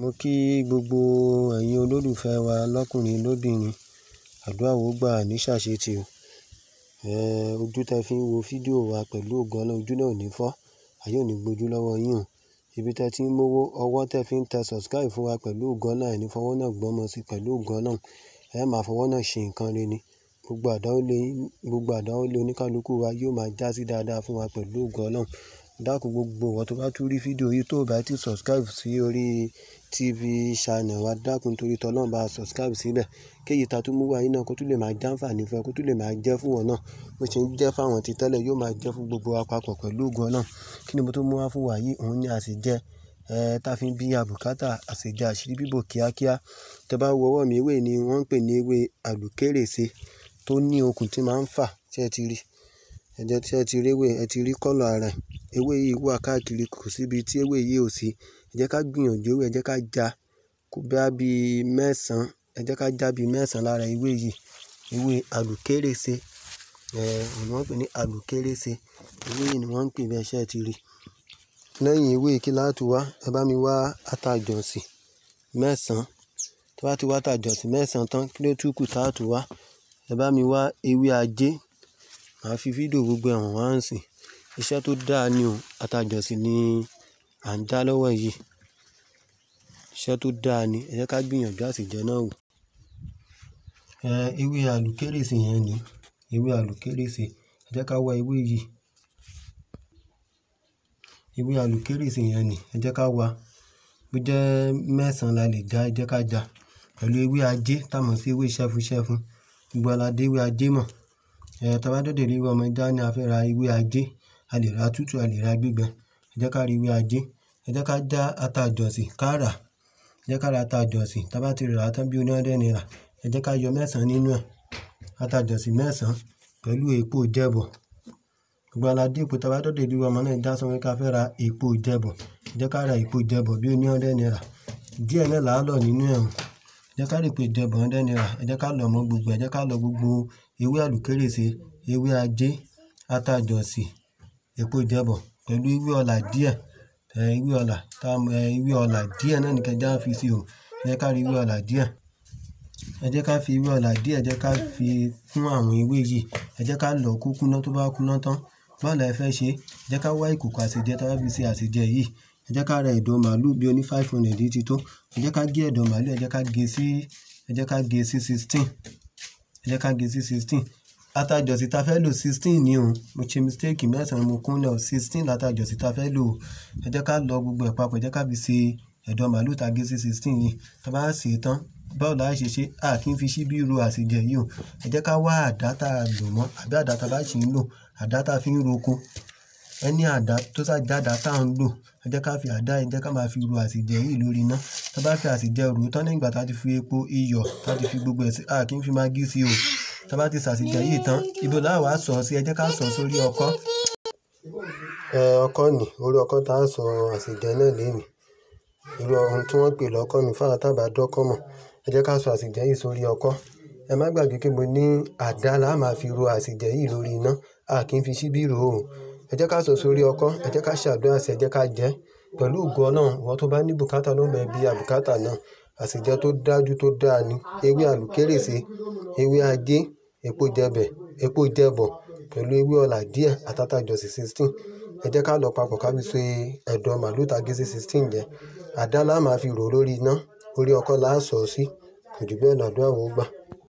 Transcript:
Mo kí gbogbo ẹ̀yin olólùfẹ́ wa lọ́kùnrin lóbìnrin, àdúrà ó gbà ní ṣàṣetì o. Ehn, ojú tí ẹ fi ń wo fídíò wa pẹ̀lú ògo Ọlọ́run, ojú náà ò ní fọ́, àyè ò ní gbojú lọ́wọ́ yín o. Ibi tí ẹ ti ń mú owó, ọwọ́ tí ẹ fi ń tẹ subscribe fún wa pẹ̀lú ògo Ọlọ́run, ẹ ní fọwọ́ náà gbọ́mọ sí pẹ̀lú ògo Ọlọ́run. Ẹ máa fọwọ́ náà ṣe nǹkan rere ni. Gbogbo àdáwọ́lé, gbogbo àdáwọ́lé oníkálukú wa yóò máa jásí dáadáa fún wa pẹ̀lú ògo Ọlọ́run. Dákun gbogbo ìwọ tó bá tún rí fídíò yìí tó bá ti subscribe sí orí TV channel wa, dákun torí tọ́ Ọlọ́run bá subscribe síbẹ̀. Kí èyí ta tún mú wá yìí náà kó tún lè máa jàǹfààní fún ẹ, kó tún lè máa jẹ́ fún wọn náà. Bó ṣe ń jẹ́ fún àwọn tí tẹ́lẹ̀ yóò máa jẹ́ fún gbogbo wa papọ̀ pẹ̀lú ògo Ọlọ́run. Kí ni mo tún mú wá fún wa yìí? Òun ni àsèjẹ, eh, ta fi ń bí àbùkátà, àsèjẹ àṣírí bíbò kíákíá. Tẹ bá wo ọwọ́ mi, ewé ni wọ́n ń pè ní ewé àlùkérèsé tó ní okùn tí máa ń fà, tí ẹ ti rí. Ẹ jẹ́ tí ẹ ti rí ewé, ẹ ti rí kọ́lọ̀ ara ẹ̀. Ewé yìí wà káàkiri, kò sí ibi tí ewé yìí ò sí. Ẹ jẹ́ ká gbìyànjú ewé, ẹ jẹ́ ká já boya bí mẹ́sàn-án, ẹ jẹ́ ká já bí mẹ́sàn-án lára ewé yìí. Ewé àlùkérèsé, eh, òun ni wọ́n ń pè ní àlùkérèsé. Ewé yìí ni wọ́n ń pè bí ẹ ṣe ti rí. Lẹ́yìn ewé kí lá tu wá, ẹ bá mi wá ata jọ̀sìn mẹ́sàn-án. Tí wọ́n bá ti wá ata jọ̀sìn mẹ́sàn-án tán, kí ló tún kù táa tú wá? Ẹ bá mi wá ewé ajé. Màá fi fídíò gbogbo ẹ̀ hàn wá ń sìn. Iṣẹ́ tó dáa ni o. Ata jọ̀sìn ni à ń já lọ́wọ́ yìí. Iṣẹ́ tó dáa ni. Ẹ jẹ́ ká gbìyànjú àsèjẹ náà wò. Eh, ewé àlùkérèsé yẹn ni. Ewé àlùkérèsé. Ẹ jẹ́ ká wá ewé yìí. Ewé àlùkérèsé yẹn ni. Ẹ jẹ́ ká wá. Bí jẹ́ mẹ́sàn-án la lè já, ẹ jẹ́ ká já. Pẹ̀lú ewé ajé, tá mọ̀ sí ewé ṣẹ́fu-ṣẹ́fun. Gbogbo wa la dé ewé ajé mọ̀. Eh, tí a bá dọ̀dẹ̀ rí ewé ọmọ já ní a fẹ́ ra ewé ajé, a lè ra tútù, a lè ra gbígbẹ. Ẹ jẹ́ ká rí ewé ajé. Ẹ jẹ́ ká já ata jọ̀sìn ká rà. Ẹ jẹ́ ká ra ata jọ̀sìn. Tí a bá ti rà tán bí oní hundred naira, ẹ jẹ́ ká yọ mẹ́sàn-án nínú ẹ̀. Ata jọ̀sìn mẹ́sàn-án pẹ̀lú epo ìjẹ́bọ̀. Gbogbo wa la dé epo tí a bá dọ̀dẹ̀ rí ewé ọmọ náà já sọ pé ká fẹ́ ra epo ìjẹ́bọ̀. Ẹ jẹ́ ká ra epo ìjẹ́bọ̀ bí oní hundred naira. Díẹ̀ náà là á lọ̀ nínú ẹ̀. Ẹ jẹ́ ká rí epo ìjẹ́bọ̀ hundred naira. Ẹ jẹ́ ká lọ̀ mọ́ gbogbo. Ẹ jẹ́ ká lọ gbogbo ewé àlùkérèsé, ewé ajé, ata jọ̀sìn, epo ìjẹ́bọ̀ pẹ̀lú ewé ọ̀là díẹ̀. Eh, ewé ọ̀là, tá, eh, ewé ọ̀là díẹ̀ náà ni kí ẹ já fi sí o. Ẹ jẹ́ ká rí ewé ọ̀là díẹ̀. Ẹ jẹ́ ká fi ewé ọ̀là díẹ̀, ẹ jẹ́ ká fi kún àwọn ewé yìí. Ẹ jẹ́ ká lọ̀ kó kúná tó bá kúná tán. Báwo la ẹ fẹ́ ṣe? Ẹ jẹ́ ká wá ìkòkò àsèjẹ tí a bá fi ṣe àsèjẹ yìí. Ẹ jẹ́ ká ra ẹ̀dọ̀ màlúù bí oní five hundred tí tó. Ẹ jẹ́ ká gé ẹ̀dọ̀ màlúù, ẹ jẹ́ ká gé sí, ẹ jẹ́ ká gé sí sixteen. Ẹ jẹ́ ká gé sí sixteen. Ata jọ̀sìn ta fẹ́ lò sixteen ni o. Mo ṣe mistake mẹ́sàn-án mo kún lẹ̀ o. Sixteen lata jọ̀sìn ta fẹ́ lò o. Ẹ jẹ́ ká lọ gbogbo ẹ̀ papọ̀. Ẹ jẹ́ ká fi ṣe ẹ̀dọ̀ màlúù ta gé sí sixteen yìí. Tí a bá ṣe tán, báwo la ṣe ṣe? A kì í fi ṣíbí ro àsèjẹ yìí o. Ẹ jẹ́ ká wá àdá ta lò mọ́ àbí àdá ta bá ṣì ń lò. Àdá ta fi ń roko. Ẹni àdá tó sá jáda tá ń lò. Ẹ jẹ́ ká fi àdá, ẹ jẹ́ ká máa fi ro àsèjẹ yìí lórí iná. Tí a bá fi àsèjẹ ro tán lẹ́yìn ìgbà tí a ti fi epo, iyọ̀, tí a ti fi gbogbo ẹ̀ sí, a kì í fi magí sí o. Tí a bá ti ṣàsèjẹ yìí tán, ibo la wá sọ̀ sí? Ẹ jẹ́ ká sọ̀ sórí ọkọ́. Eh, ọkọ́ ni. Orí ọkọ́ tá a sọ àsèjẹ náà léèní. Irú ohun tí wọ́n pè lọ́kọ́ ni fún àwọn tí a bá dọ́kọ́ mọ̀. Ẹ jẹ́ ká sọ àsèjẹ yìí sórí ọkọ́. Ẹ má gbàgbé pé mo ní àdá la máa fi ro àsèjẹ yìí lórí iná. A kì í fi ṣíbí ro o. Ẹ jẹ́ ká sọ̀ sórí ọkọ́. Ẹ jẹ́ ká ṣàdúrà sí, ẹ jẹ́ ká jẹ́. Pẹ̀lú ògo Ọlọ́run, ìwọ tó bá ní bùkátà ló ń bẹ bí àbùkátà náà. Àsèjẹ tó dájú tó dáa ni. Ewé àlùkérèsé, ewé ajé, epo ìjẹ́bẹ̀, epo ìjẹ́bọ̀ pẹ̀lú ewé ọ̀là díẹ̀ àti ata jọ̀sìn sixteen. Ẹ jẹ́ ká lọ papọ̀ ká fi ṣe ẹ̀dọ̀ màlúù ta gé sí sixteen yẹn. Àdá la máa fi ro lórí iná. Orí ọkọ́ la á sọ̀ sí. Kò ju bẹ́ẹ̀ lọ, àdúrà ó gbà.